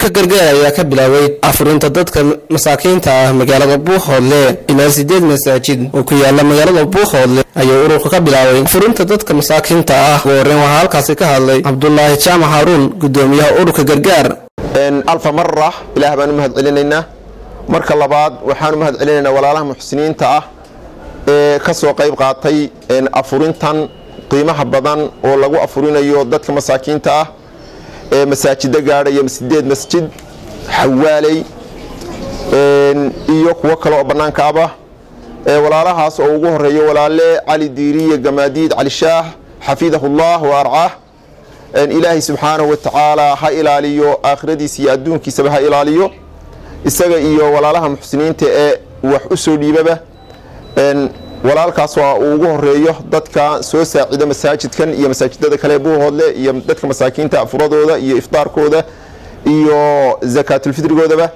ururka gargaar ayaa ka bilaabay afurinta dadka masaakiinta ah magaalada buuhoodle ilaa sideed masaajid oo ku yaala magaalada buuhoodle ayuu ururka ka bilaabay afurinta dadka masaakiinta ah ugu horreyn waxaa halkaasi ka hadlay cabdulaahi jaamac haruun gudoomiyaha ururka gargaar alfa mara ilaah baan u mahad celinaynaa marka labaad waxaan u mahad celinaynaa walaalaha muxsiniinta ah ee ka soo qayb qaatay afurintan qiimaha badan oo lagu afurinayo dadka masaakiinta ah ee masaajida gaadhaya sideed masjid xawaaley iyo kuwo kale oo bannaanka aba walaalahaas oo ugu horeeyo walaale cali diiriye gamaadiid cali shaah xafidahullah wa arcaah ilaahay subxaanahu wa tacaala ha ilaaliyo aakhiradiisa iyo adduunkiisaba ha ilaaliyo isaga iyo walaalaha muxsiniinta ee wax u soo dhiibaba walaalkaas waa uu ugu horeeyo dadka soo saacida masaajidkan iyo masaajidada kale buuhoodle iyo dadka masaakiinta afuradooda iyo iftaarkooda iyo zakaatulfidrigoodaba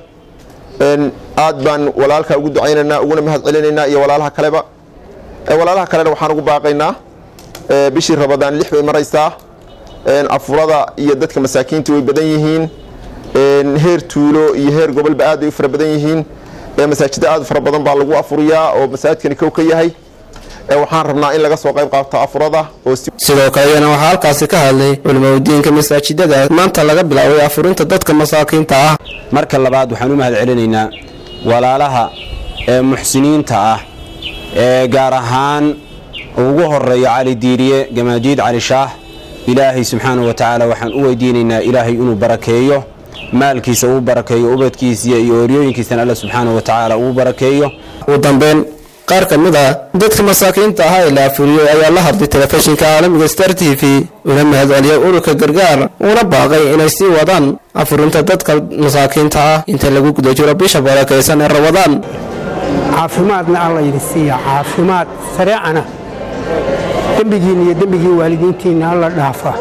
aad baan walaalka ugu ducaynaynaa uguna mahad celinaynaa iyo walaalaha kaleba walaalaha kalena waxaan ugu baaqaynaa bishii rabadaan lix bay maraysaa afurada iyo dadka masaakiinta way badan yihiin heer tuulo iyo heer gobolba aad bay u fara badan yihiin masaajida aad fara badan baa lagu afuriyaa oo masaajidkani kow ka yahay waxaan rabnaa in laga soo qayb qaato afurada sidoo kaleyana waxaa halkaasi ka hadlay culimaudiinka masaajidada maanta laga bilaabay afurinta dadka masaakiinta ah marka labaad waxaan u mahad celinaynaa walaalaha ee muxsiniinta ah ee gaar ahaan ugu horeeya cali diiriye gamaadiid cali shaah ilaahay subxaanahu wa tacaala waxaan u weydiinaynaa ilaahay inuu barakeeyo maalkiisa uu barakeeyo ubadkiisiya iyo oryooyinkiisana alla subxaanahu wa tacaala uu barakeeyo ugu dambeyn qaar ka mid ah dadka masaakiinta ahaa ee la afuriyey ayaa la hadlay telefishinka caalamiga star t v una mahad celiyay ururka gargaar uuna baaqay inay sii wadaan afurinta dadka masaakiinta ah inta lagu guda jiro bisha barakaysan ee rabadaan caafimaadna alla yidhi siiya caafimaad sareecana dembigiinna iyo dembigii waalidiintiinna alla dhaafa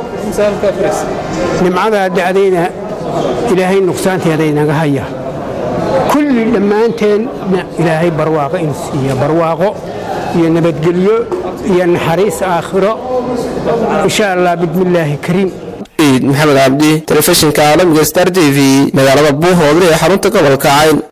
nimcadaa dacdayna ilaahay nuqsaanteeda inaga haya kulli dhammaanteenna ilaahay barwaaqo inu siiya barwaaqo iyo nabadgelyo iyo naxariis aakhiro insha allah bismillaahi kariim ciid maxamed cabdi telefishinka caalamiga star t v magaalada buuhoodle ee xarunta gobolka cayn